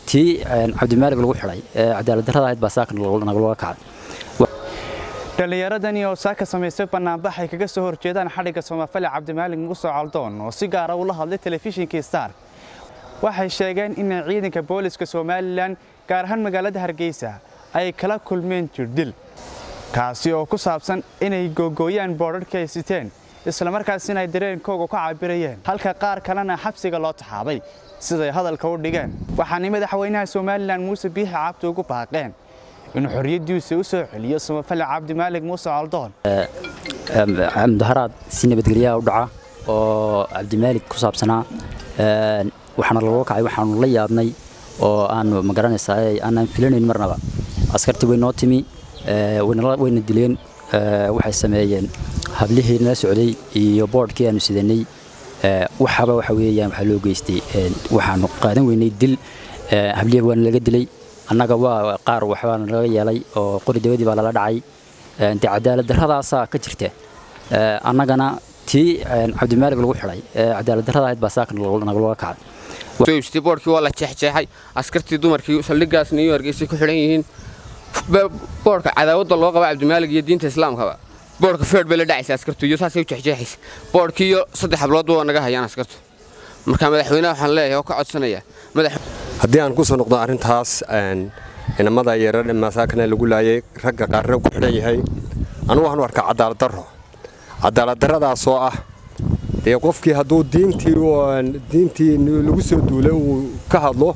tii cabdimaalig lagu xidhay cadaalad darrada ahayd baa saaka nagalaga kacay dhallinyaradani oo saaka samaystay bannaanbax ay kaga soo horjeedaan xadhigga soomafali cabdimaalig muuse caldoon oo si gaara ula hadlay telefishinkii star waxay sheegeen inay ciidanka booliska somalilan gaar ahaan magaalada hargeysa ay kala kulmeen jirdil kaasi oo ku saabsan inay googooyaan boodharhkii ay siteen islamarkaasina ay dareenkooga ka cabirayeen halka qaar kalena xabsiga loo taxaabay siday hadalka u dhigeen waxaanay madaxweynaha somalilan muuse biixi cabdi ugu baaqeen inuu xorriyaddiisa u soo celiyo samafale cabdimaalig muuse caldoon mudaharaad si nabadgelyaha u dhaca oo cabdimaalig ku saabsanaa waxaana lagula kacay waxaanu la yaabnay oo aanu magaranaysaa aanaan filanayn marnaba askartii way noo timi wayna dileen waxay sameeyeen hablihii nala socday iyo boodhkii aanu sidanay waxaba waxa weeyaan waxaa loo geystay waxaanu qaadan weynay dil hablihii waana laga dilay annaga waa qaar waxbaana laga yeelay oo qori dawadii baa lala dhacay de cadaalad darradaasaa ka jirta annagana tii cabdimaalig lagu xidhay cadaalad darrada ahayd baa saaka nagalaga kacay boodhkii waa la jeexjeexay askartii dumarkii saldhigaasna iyo hargeysay ku xidhan yihiin boodhka cadaawadda loo qaba cabdimaalig iyo diinta islaamkaba boodhka feedh bay la dhacaysa askartu iyo saasay u jeexjeexaysa boodhkii iyo saddex habloodba waa naga hayaan askartu marka madaxweynaha waxaan leeyahay oo ka codsanayaa haddii aan ku soo noqdo arrintaas inamada yarar masaakana lagu laayay ragga qaarna ku xidhan yahay anugu waxaan u arkaa cadaalad darro cadaalad darradaasoo ah dee qofkii hadduu diintii diintii lagu soo duulay uu ka hadlo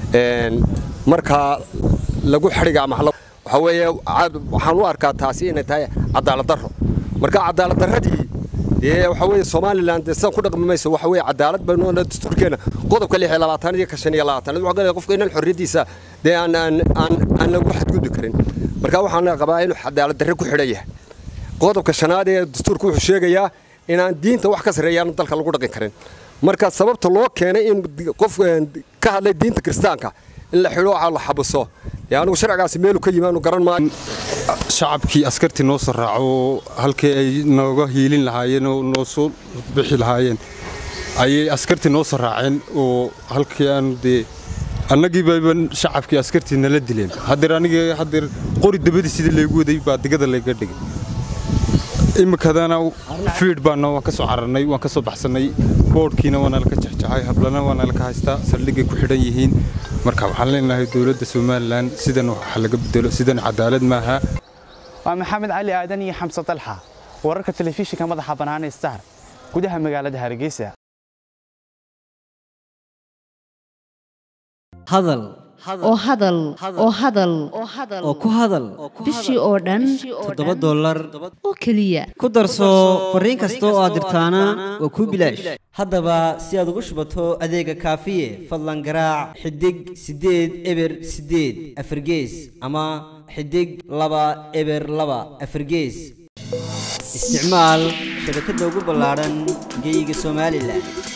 markaa lagu xidhiga ama waxa weeye waxaan u arkaa taasi inay tahay cadaalad darro marka cadaalad darradii dee waxa weeye somalilan dee sidan ku dhaqmi mayso waxa weeye cadaalad baynu dastuurkeena qodobka lix iyo labaatan iyo ka shan iyo labaatan wuxuu galaya qofka inaan xorriyaddiisa dee aan aan aan aan lagu xadgudbi karin marka waxaan qabaa inuu cadaalad darre ku xidhan yahay qodobka shanaad ee dastuurka wuxuu sheegayaa inaan diinta wax ka sarreeyaan dalka lagu dhaqin karin marka sababta loo keenay in qof ka hadlay diinta kiristaanka in la xidho waxaa la xabiso dee anigu sharcigaasi meelu ka yimaanu garan maayo shacabkii askartii noo soo raaco halkii ay nooga hiilin lahaayeen oo noo soo bixi lahaayeen ayay askartii noo soo raaceen oo halkii aanu dee annagii bayba shacabkii askartii nala dileen haddeer aniga haddeer qori dabadii sidii laygu waday baa digada layga dhigay iminkadana fiid baana waan ka soo cararnay waan ka soo baxsannay boodhkiina waana laka jexjexay hablana waana laka haystaa saldhigay ku xidhan yihiin marka waxaan leenahay dowladda somalilan sidan waxa laga bedelo sidan cadaalad maaha waa maxamed cali aadan iyo xamse dalxa wararka telefishinka madaxa bannaan ee star gudaha magaalada hargeysa hadal oo hadal oo hadal oo ku hadal bishii oo dhan toddoba dollar oo keliya ku darso fariin kasta oo aad dirtaana waa kuu bilaash haddaba si aad ugu shubato adeega kaafiye fadlan garaac xidig siddeed eber siddeed afargees ama xidig laba eber laba afargees isticmaal shabakadda ugu ballaadhan geyga somalilan